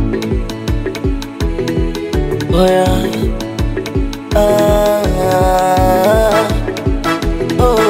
Oya. Ah, oh,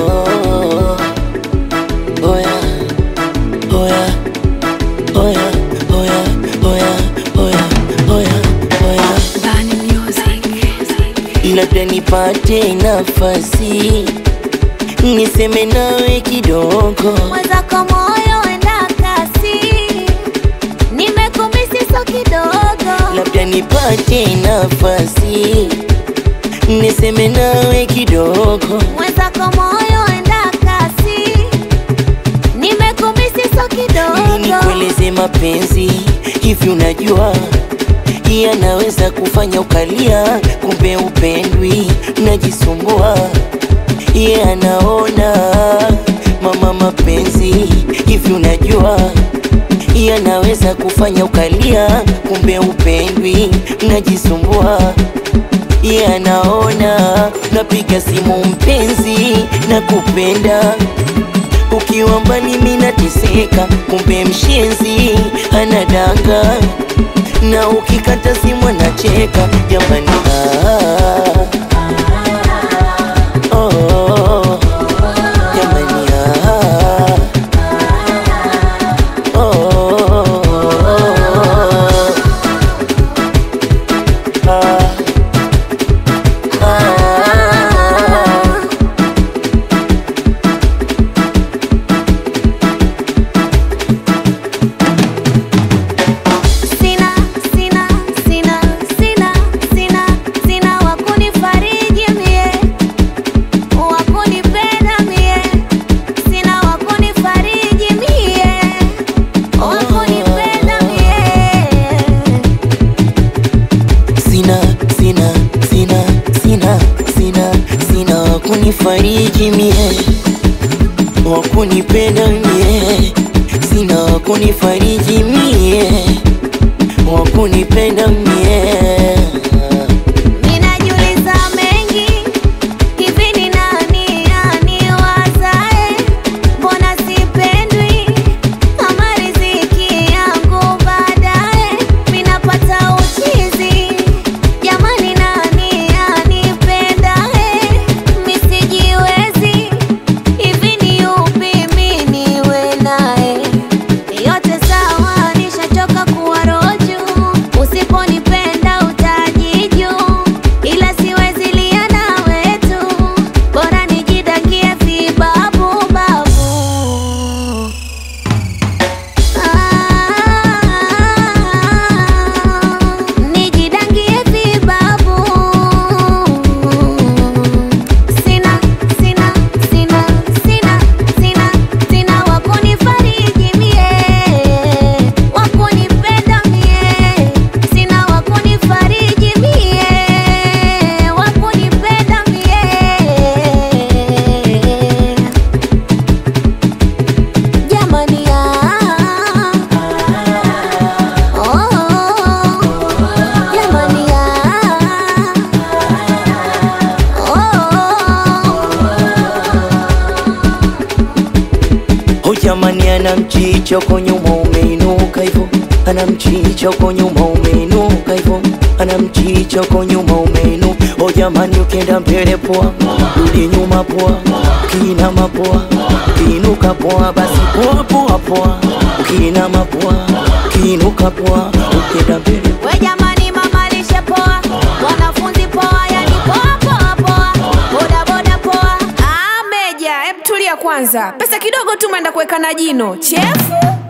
oya, oya, oya, oya, oya, oya, oya, oya. Bani Music. Labda nipate nafasi niseme nawe kidogo, Mwenzako moyo enda kasi, nimekumisi so kidogo. labda nipate nafasi niseme nawe kidogo. Mwenzako moyo enda kasi, nimekumisi so Ili kidogo. nikueleze mapenzi hivi, unajua yanaweza kufanya ukalia, kumbe upendwi, najisumbua ye anaona mama, mapenzi hivi, unajua yanaweza kufanya ukalia, kumbe upendwi, najisumbua ye anaona napiga simu mpenzi, na kupenda ukiwa mbali mimi nateseka, kumbe mshenzi anadanga, na ukikata simu anacheka. Jamani, ah, oh, jamani, ah, oh, ah, ah. Sina, sina, sina, sina, sina, sina wakunifariji mie, wakunipenda mie, sina wakunifariji mie, wakunipenda mie. Sina, sina, sina, sina, sina, sina wakunifariji mie, wakunipenda mie, sina wakunifariji mie, wakunipenda mie. Ninajiuliza mengi, hivi ni nani aniwazae? Mbona sipendwi kama riziki yangu baadaye? Minapata uchizi, jamani, nani anipendae? Misijiwezi, hivi ni yupi mi niwe naye? Yote sawa, nishachoka kuwa roju. Usiponipenda utajiju, ila siwezi lia na wetu, bora nijidangie vibabu babu. Ah, nijidangie vibabu. Sina, sina, sina, sina, sina, sina wakunifariji mie, wakunipenda mie, sina wakunifariji mie, wakunipenda mie. Jamani, ah, oh, jamani, ah, oh. Oh jamani, ana mchicho kwa nyuma umeinuka hivyo, ana mchicho kwa nyuma umeinuka hivyo, ana mchicho kwa nyuma umeinu. Oh jamani, ukienda mbele poa, rudi nyuma poa, ukiinama poa, ukiinuka poa, basi poa poa poa, ukiinama poa, ukiinuka poa, ukienda mbele We jamani, mama lishe poa, wanafunzi poa, yani poa poa poa, boda boda poa. Ah, Meja, hebu tulia kwanza. Pesa kidogo tu umeenda kuweka na jino. Chefu.